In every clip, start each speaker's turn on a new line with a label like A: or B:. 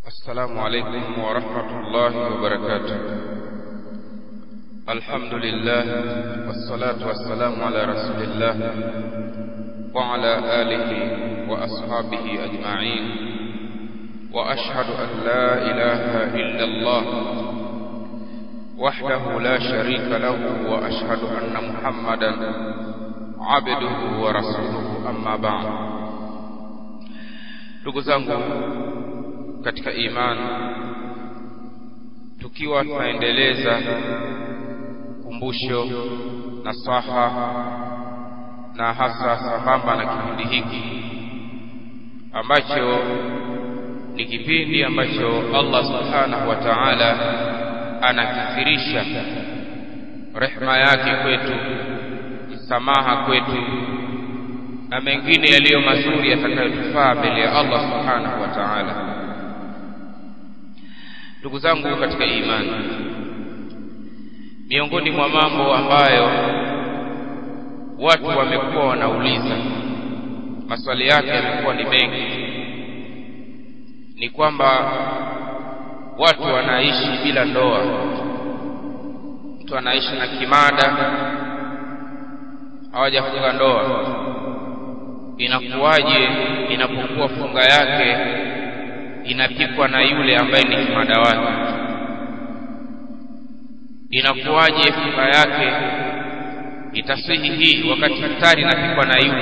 A: السلام عليكم ورحمة الله وبركاته الحمد لله والصلاة والسلام على رسول الله وعلى آله وأصحابه أجمعين وأشهد أن لا إله إلا الله وحده لا شريك له وأشهد أن محمدا عبده ورسوله أما بعد ndugu zangu katika imani tukiwa tunaendeleza kumbusho na saha na hasa sambamba na kipindi hiki ambacho ni kipindi ambacho Allah subhanahu wa ta'ala anakithirisha rehma yake kwetu msamaha kwetu na mengine yaliyo mazuri yatakayotufaa mbele ya Allah subhanahu wa ta'ala ndugu zangu katika imani miongoni mwa mambo ambayo watu wamekuwa wanauliza maswali yake yamekuwa ni mengi ni kwamba watu wanaishi bila ndoa mtu anaishi na kimada hawajafunga ndoa inakuwaje inapokuwa funga yake inapikwa na yule ambaye ni kimada wake inakuwaje funga yake itasihi hii wakati iftari inapikwa na yule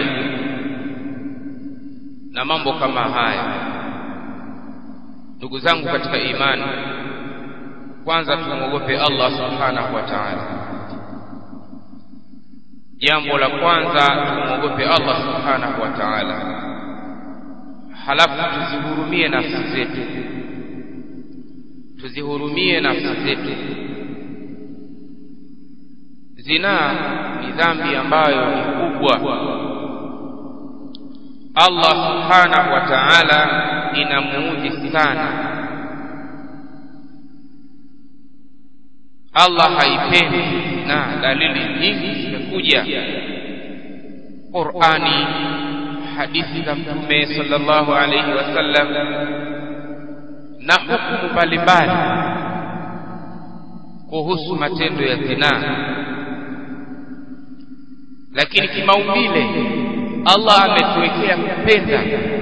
A: na mambo kama haya ndugu zangu katika imani kwanza tumwogope Allah subhanahu wa ta'ala jambo la kwanza tumwogope Allah subhanahu wa ta'ala halafu tuzihurumie nafsi zetu tuzihurumie nafsi zetu zinaa ni dhambi ambayo ni kubwa Allah subhanahu wa ta'ala inamuudhi sana Allah haipendi na dalili nyingi zimekuja Qur'ani hadithi za Mtume sallallahu alayhi wasallam na hukumu mbalimbali kuhusu matendo ya zinaa lakini kimaumbile Allah ametuwekea kupenda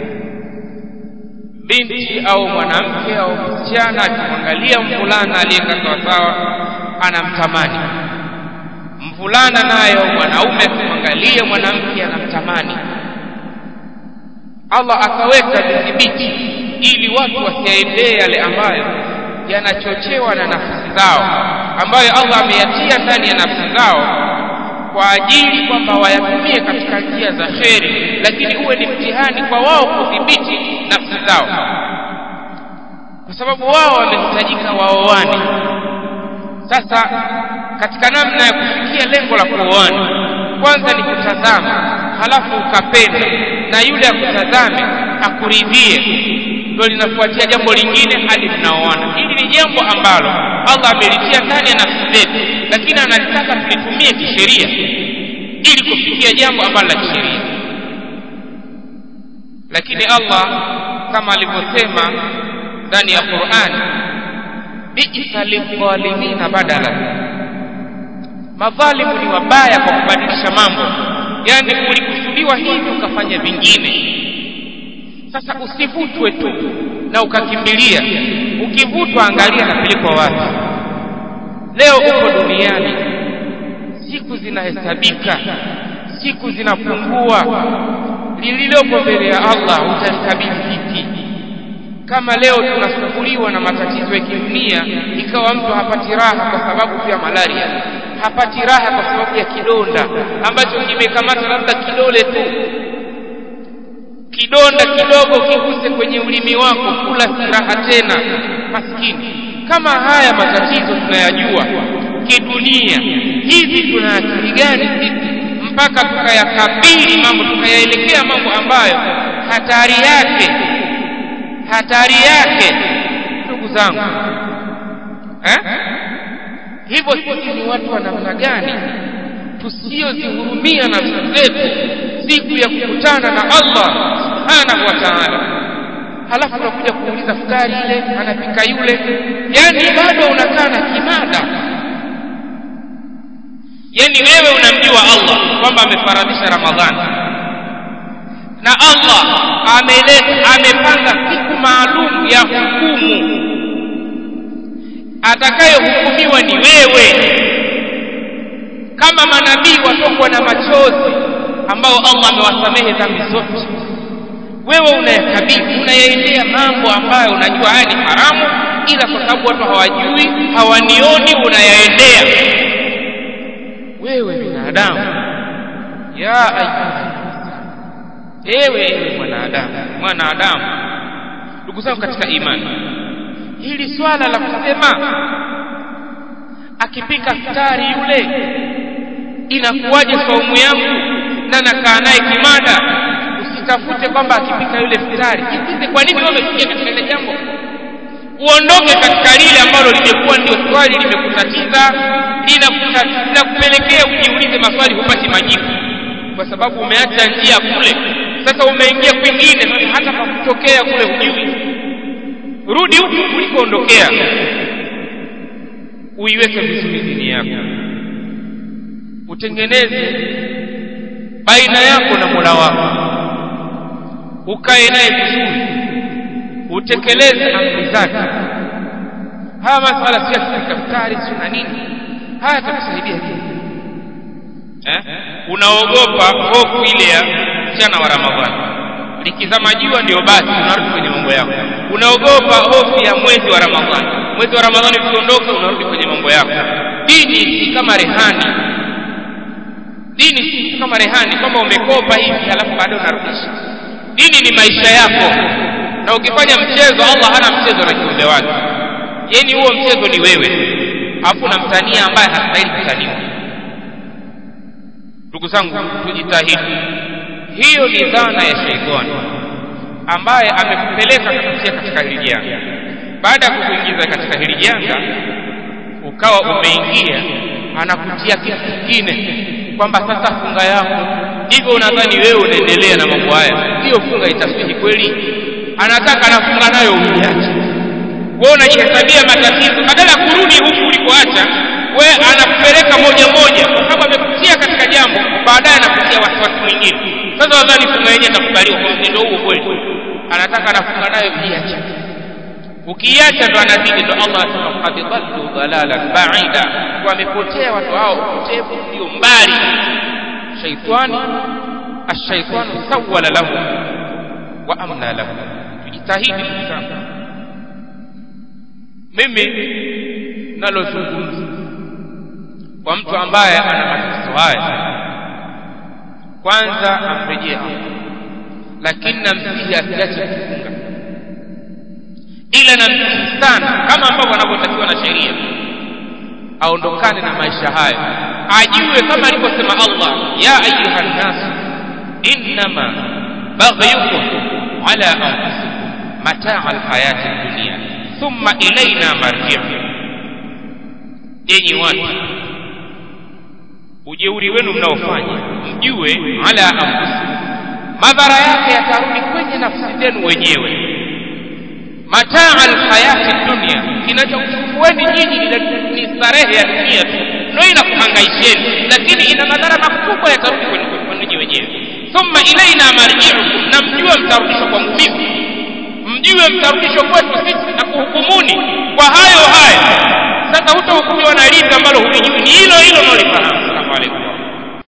A: binti au mwanamke au msichana akimwangalia mvulana aliyekaa sawasawa anamtamani mvulana nayo mwanaume akimwangalia mwanamke anamtamani Allah akaweka vidhibiti ili watu wasiendee yale ambayo yanachochewa na nafsi zao ambayo Allah ameyatia ndani ya nafsi zao kwa ajili kwamba wayatumie katika njia za kheri lakini uwe ni mtihani kwa wao kudhibiti nafsi zao kwa sababu wao wamehitajika waoane sasa katika namna ya kufikia lengo la kuoana kwanza ni kutazama halafu ukapenda na yule akutazame akuridhie ndio linafuatia jambo lingine hadi mnaoana hili ni jambo ambalo Allah amelitia ndani ya nafsi zetu lakini analitaka tulitumie kisheria ili kufikia jambo ambalo la kisheria lakini Allah kama alivyosema ndani ya Qur'an bi'sa lidhalimina badala madhalimu ni wabaya kwa kubadilisha mambo yani ulikusudiwa hivi ukafanya vingine sasa usivutwe tu na ukakimbilia ukivutwa angalia napelekwa wapi leo uko duniani siku zinahesabika siku zinapungua lililopo mbele ya Allah utalikabili vipi kama leo tunasumbuliwa na matatizo ya kidunia ikawa mtu hapati raha kwa sababu ya malaria hapati raha kwa sababu ya kidonda ambacho kimekamata labda kidole tu kidonda kidogo kiguse kwenye ulimi wako kula si raha tena maskini kama haya matatizo tunayajua kidunia hivi tuna akili gani sisi mpaka tukayakabili mambo tukayaelekea mambo ambayo hatari yake hatari yake ndugu zangu eh? hivyo sisi ni watu wa namna gani tusiyozihurumia nafsi zetu siku ya kukutana na Allah subhanahu wa ta'ala halafu unakuja kuuliza futari ile anapika yule yani bado unakaa na kimada yani wewe unamjua Allah kwamba amefaradhisha Ramadhani na Allah ameleta amepanga siku maalum ya hukumu atakayehukumiwa ni wewe kama manabii watokwa na machozi ambao Allah amewasamehe dhambi zote wewe unayakabili unayaendea mambo ambayo unajua haya ni haramu ila kwa sababu watu hawajui hawanioni unayaendea wewe binadamu ya ayuha ewe ewe mwanadamu mwanadamu ndugu zangu katika imani hili swala la kusema akipika futari yule inakuwaje saumu yangu na nakaa naye kimada usitafute kwamba akipika yule futari jiulize kwa nini wamefikia katika ile jambo uondoke katika lile ambalo limekuwa ndio swali limekutatiza linakupelekea ujiulize maswali hupati majibu kwa sababu umeacha njia kule sasa umeingia kwingine hata pa kutokea kule hujui rudi huku ulikoondokea uiweke vizuri dini yako utengeneze baina yako na mola wako ukae naye vizuri utekeleze amri zake haya masala si daftari si na nini haya yatakusaidia eh? unaogopa hofu ile ya mchana wa ramadhani likizama jua ndio basi unarudi kwenye mambo yako unaogopa hofu ya mwezi wa ramadhani mwezi wa ramadhani ukiondoka unarudi kwenye mambo yako dini si kama rehani dini si kama rehani kwamba umekopa hivi halafu baadaye unarudisha dini ni maisha yako na ukifanya mchezo allah hana mchezo na kiumbe wake yani huo mchezo ni wewe alafu unamtania ambaye hastahili kutaniwa ndugu zangu tujitahidi hiyo ni dhana ya sheitani ambaye amekupeleka kukutia katika hili janga baada ya kukuingiza katika hili janga ukawa umeingia anakutia kitu kingine kwamba sasa funga yako hivyo unadhani wewe unaendelea na mambo haya hiyo funga itaswihi kweli anataka anafunga nayo uiache wewe unajihesabia matatizo badala ya kurudi huku ulikoacha we anakupeleka moja moja kwa sababu amekutia katika jambo baadaye anakutia wasiwasi mwingine sasa wadhani funga yenyewe itakubaliwa kwa mtindo huo kweli anataka anafunga nayo iache ukiacha ndo anazidi ndo allah anasema qad dhallu dhalalan baida wamepotea watu hao upotevu ulio mbali shaitani ashaitanu sawala lahu wa amla lahu tujitahidi ndugu zangu mimi nalozungumza kwa mtu ambaye ana matatizo haya kwanza amrejee Allah lakini namsihi asiache kufunga ila namsihi sana kama ambavyo anavyotakiwa na sheria aondokane na maisha hayo ajue kama alivyosema Allah ya ayuha nnas innama baghyukum ala anfusikum mataa alhayati dunia thumma ilaina marji'ukum enyi watu ujeuri wenu mnaofanya mjue ala anfusikum madhara yake yatarudi kwenye nafsi zenu wenyewe mataa alhayati dunia kinachokuchukueni nyinyi ni starehe ya dunia tu ndio inakuhangaisheni lakini ina madhara makubwa yatarudi kwenu nyinyi wenyewe thumma ilaina marji'ukum na mjue mtarudishwa kwangu mimi mjue mtarudishwa kwetu sisi na kuhukumuni kwa hayo hayo sasa hutahukumiwa na lipi ambalo hulijui ni hilo hilo